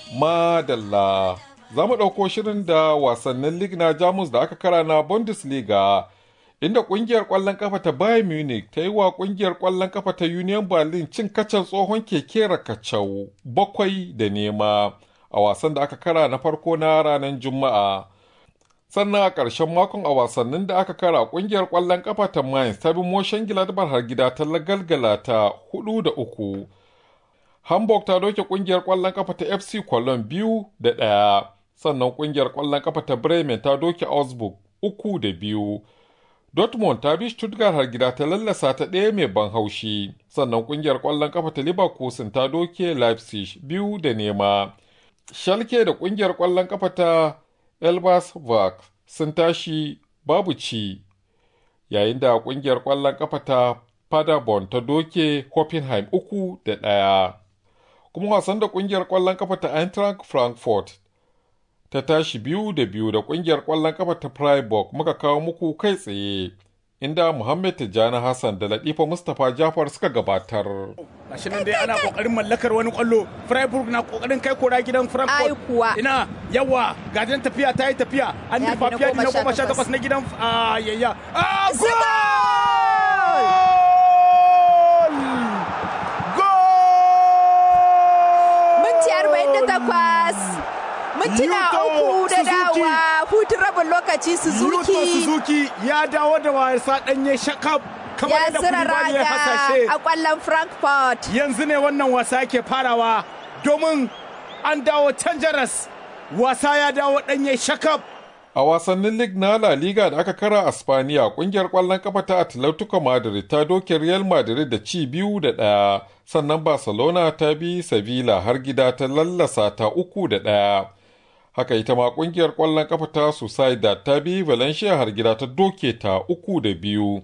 Madalla. Za mu ɗauko shirin da wasannin lig na Jamus da aka kara na Bundesliga, inda ƙungiyar ƙwallon ƙafa ta Bayern Munich ta yi wa ƙungiyar ƙwallon ƙafa ta Union Berlin cin kacan tsohon keke rakacau bakwai da nema a wasan da aka kara na farko na ranar Juma'a. Sannan a ƙarshen makon a wasannin da aka kara ƙungiyar ƙwallon ƙafa ta Mainz ta bi Moshen Gladbach har gida ta lagalgala ta hudu da uku. Hamburg ta doke kungiyar ƙwallon kafa ta FC Cologne biyu da ɗaya, sannan kungiyar ƙwallon kafa ta Bremen ta doke Augsburg uku da biyu. Dortmund ta bi Stuttgart har gida ta lallasa ta ɗaya mai ban haushi, sannan kungiyar ƙwallon kafa ta Leverkusen ta doke Leipzig biyu da nema. Schalke da kungiyar ƙwallon kafa ta Elversberg sun tashi babu ci, yayin da kungiyar ƙwallon kafa ta Paderborn ta doke Hoffenheim uku da ɗaya. kuma wasan da kungiyar kwallon kafa ta Eintracht Frankfurt ta tashi biyu da biyu da kungiyar kwallon kafa ta Freiburg muka kawo muku kai tsaye inda Muhammad Tijjani Hassan da Latifa Mustapha Jafar suka gabatar. Gashi nan dai ana kokarin mallakar wani kwallo Freiburg na kokarin kai kora gidan Frankfurt. Ai kuwa. Ina yawa gajen tafiya ta yi tafiya an Ya nufa fi na fiya na goma sha goma sha takwas. takwas na gidan yayya. Ah, Goal! Minti arba'in da takwas. Mintuna Yuto uku da Suzuki. dawa hutun rabin lokaci Yuto Suzuki Suzuki ya dawo da wasa ɗanye shakab kamar ya yadda zira Koulibaly ya raga hasashe. a kwallon Frankfurt. yanzu ne wannan wasa ke farawa domin an dawo can jaras wasa ya dawo ɗanye shakab A wasannin lig na La Liga da aka kara a Spaniya, kungiyar kwallon kafa ta Atletico Madrid ta doke Real Madrid da ci biyu da ɗaya, sannan Barcelona ta bi Sevilla har gida ta lallasa ta uku da ɗaya. Haka ita ma kungiyar kwallon kafa ta Sociedad ta bi Valencia har gida ta doke ta uku da biyu.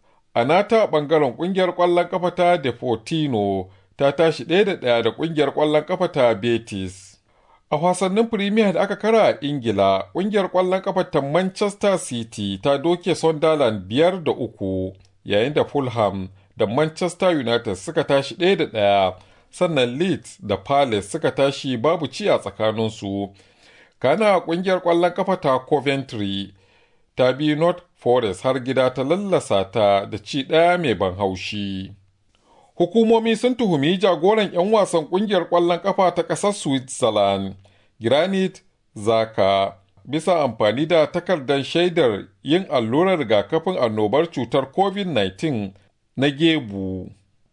A nata bangaren kungiyar kwallon kafa ta Deportino ta tashi ɗaya da ɗaya da kungiyar kwallon kafa ta Betis. A wasannin Premier da aka kara a Ingila, ƙungiyar ƙwallon ƙafa ta Manchester City ta doke Sunderland biyar da uku, yayin da Fulham da Manchester United suka tashi ɗaya da ɗaya, sannan Leeds da Palace suka tashi babu ci a tsakaninsu. Kana ƙungiyar ƙwallon ƙafa ta Coventry ta bi North Forest har gida ta lallasa ta da ci ɗaya mai ban haushi. Hukumomi sun tuhumi jagoran 'yan wasan kungiyar ƙwallon ƙafa ta ƙasar Switzerland, Granit Zaka, bisa amfani da takardar shaidar yin allurar rigakafin annobar cutar COVID-19 na gebu,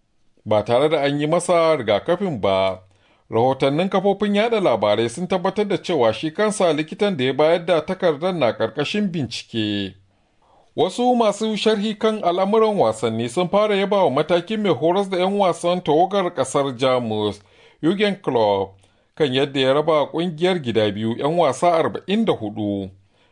ba tare da an yi masa rigakafin ba. Rahotannin kafofin yada labarai sun tabbatar da cewa shi kansa likitan da ya bayar da takardar na ƙarƙashin bincike. Wasu masu sharhi kan al'amuran wasanni sun fara yaba wa matakin mai horas da 'yan wasan tawagar ƙasar Jamus, Jurgen Klopp, kan yadda ya raba ƙungiyar gida biyu 'yan wasa 44.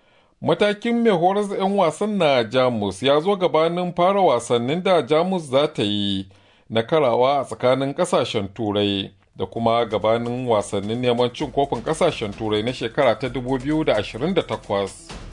Matakin mai horas da 'yan wasan na Jamus ya zo gabanin fara wasannin da Jamus za ta yi na karawa a tsakanin ƙasashen Turai da kuma gabanin wasannin neman cin kofin ƙasashen Turai na shekara ta 2028.